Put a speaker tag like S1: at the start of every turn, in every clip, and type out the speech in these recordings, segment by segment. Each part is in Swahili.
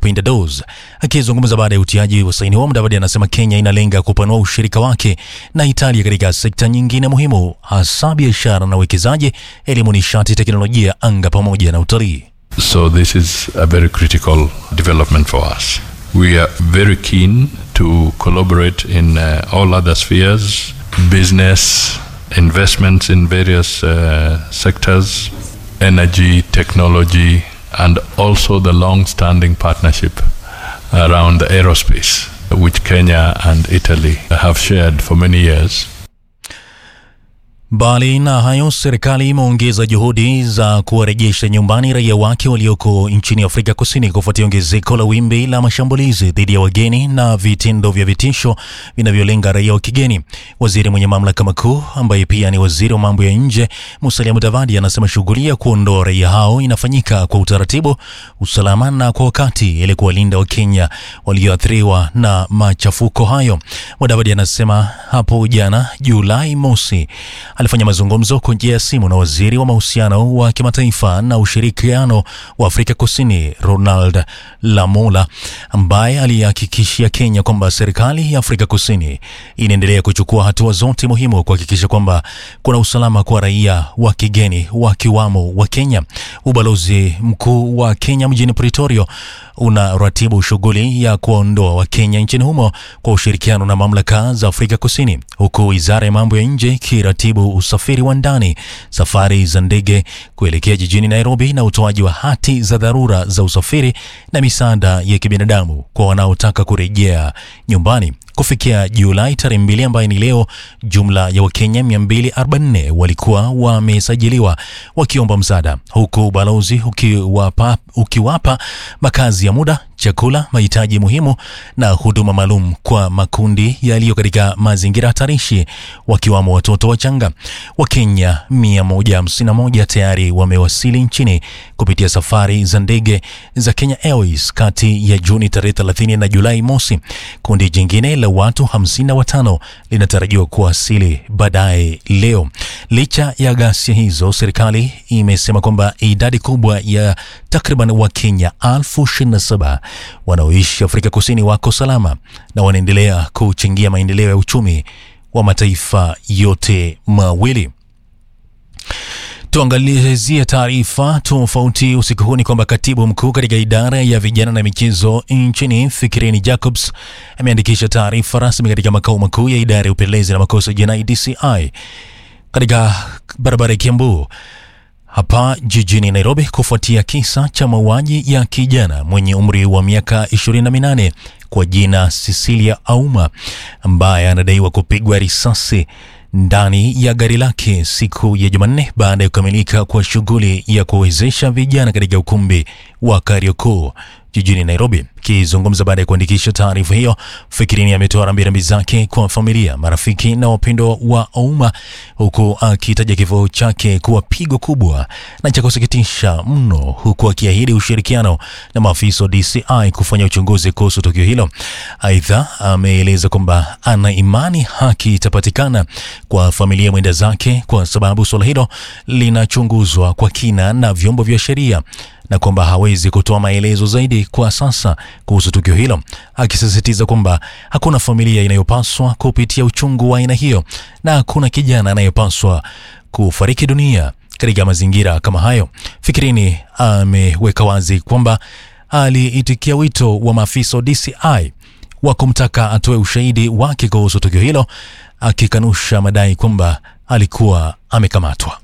S1: Pindados. Akizungumza baada ya utiaji wa saini huo, Mudavadi anasema Kenya inalenga kupanua ushirika wake na Italia katika sekta nyingine muhimu, hasa biashara na uwekezaji, elimu, nishati, teknolojia, anga pamoja na utalii.
S2: So this is a very critical development for us. We are very keen to collaborate in uh, all other spheres, business, investments in various uh, sectors, energy, technology, and also the long-standing partnership around aerospace, which Kenya and Italy have shared for many years.
S1: Mbali na hayo, serikali imeongeza juhudi za kuwarejesha nyumbani raia wake walioko nchini Afrika Kusini kufuatia ongezeko la wimbi la mashambulizi dhidi ya wageni na vitendo vya vitisho vinavyolenga raia wa kigeni. Waziri mwenye mamlaka makuu ambaye pia ni waziri wa mambo ya nje Musalia Mudavadi anasema shughuli ya kuondoa raia hao inafanyika kwa utaratibu, usalama na kwa wakati ili kuwalinda Wakenya walioathiriwa na machafuko hayo. Mudavadi anasema hapo jana Julai mosi alifanya mazungumzo kwa njia ya simu na waziri wa mahusiano wa kimataifa na ushirikiano wa Afrika Kusini Ronald Lamola, ambaye alihakikishia Kenya kwamba serikali ya Afrika Kusini inaendelea kuchukua hatua zote muhimu kuhakikisha kwamba kuna usalama kwa raia wa kigeni wakiwamo wa Kenya. Ubalozi mkuu wa Kenya mjini Pretoria unaratibu shughuli ya kuondoa Wakenya nchini humo kwa ushirikiano na mamlaka za Afrika Kusini, huku wizara ya mambo ya nje ikiratibu usafiri wa ndani, safari za ndege kuelekea jijini Nairobi na utoaji wa hati za dharura za usafiri na misaada ya kibinadamu kwa wanaotaka kurejea nyumbani. Kufikia Julai tarehe mbili ambayo ni leo, jumla ya Wakenya 244 walikuwa wamesajiliwa wakiomba msaada, huku ubalozi ukiwapa, ukiwapa makazi ya muda, chakula, mahitaji muhimu na huduma maalum kwa makundi yaliyo katika mazingira hatarishi, wakiwamo watoto wachanga. Wakenya 151 tayari wamewasili nchini kupitia safari za ndege za Kenya Airways kati ya Juni tarehe 30 na Julai mosi. Kundi jingine la watu 55 linatarajiwa kuwasili baadaye leo. Licha ya ghasia hizo, serikali imesema kwamba idadi kubwa ya takriban Wakenya elfu 27 wanaoishi Afrika Kusini wako salama na wanaendelea kuchangia maendeleo ya uchumi wa mataifa yote mawili. Tuangalizie taarifa tofauti usiku huu. Ni kwamba katibu mkuu katika idara ya vijana na michezo nchini Fikirini Jacobs ameandikisha taarifa rasmi katika makao makuu ya idara ya upelelezi na makosa jinai DCI katika barabara ya Kiambu hapa jijini Nairobi kufuatia kisa cha mauaji ya kijana mwenye umri wa miaka 28 kwa jina Cecilia Auma ambaye anadaiwa kupigwa risasi ndani ya gari lake siku ya Jumanne baada ya kukamilika kwa shughuli ya kuwezesha vijana katika ukumbi wa Kariokoo jijini Nairobi. Akizungumza baada ya kuandikisha taarifa hiyo, Fikirini ametoa rambirambi zake kwa familia, marafiki na wapendwa wa Ouma, huku akitaja kifo chake kuwa pigo kubwa na cha kusikitisha mno, huku akiahidi ushirikiano na maafisa wa DCI kufanya uchunguzi kuhusu tukio hilo. Aidha, ameeleza kwamba ana imani haki itapatikana kwa familia mwenda zake, kwa sababu suala hilo linachunguzwa kwa kina na vyombo vya sheria na kwamba hawezi kutoa maelezo zaidi kwa sasa kuhusu tukio hilo, akisisitiza kwamba hakuna familia inayopaswa kupitia uchungu wa aina hiyo na hakuna kijana anayepaswa kufariki dunia katika mazingira kama hayo. Fikirini ameweka wazi kwamba aliitikia wito wa maafisa wa DCI wa kumtaka atoe ushahidi wake kuhusu tukio hilo, akikanusha madai kwamba alikuwa amekamatwa.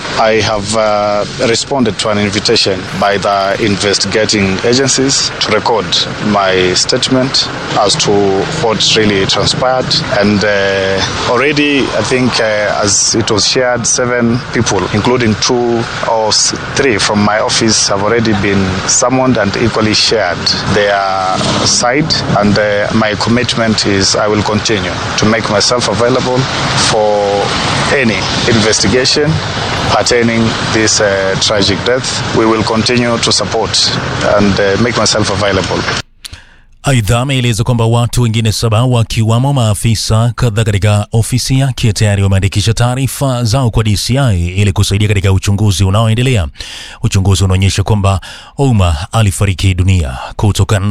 S3: I have uh, responded to an invitation by the investigating agencies to record my statement as to what really transpired. And uh, already, I think, uh, as it was shared, seven people, including two or three from my office, have already been summoned and equally shared their side. And my commitment is I will continue to make myself available for any investigation pertaining this uh, tragic death. We will continue to support and uh, make myself available.
S1: Aidha, ameeleza kwamba watu wengine saba wakiwamo maafisa kadhaa katika ofisi yake tayari wameandikisha taarifa zao kwa DCI ili kusaidia katika uchunguzi unaoendelea. Uchunguzi unaonyesha kwamba Ouma alifariki dunia kutokana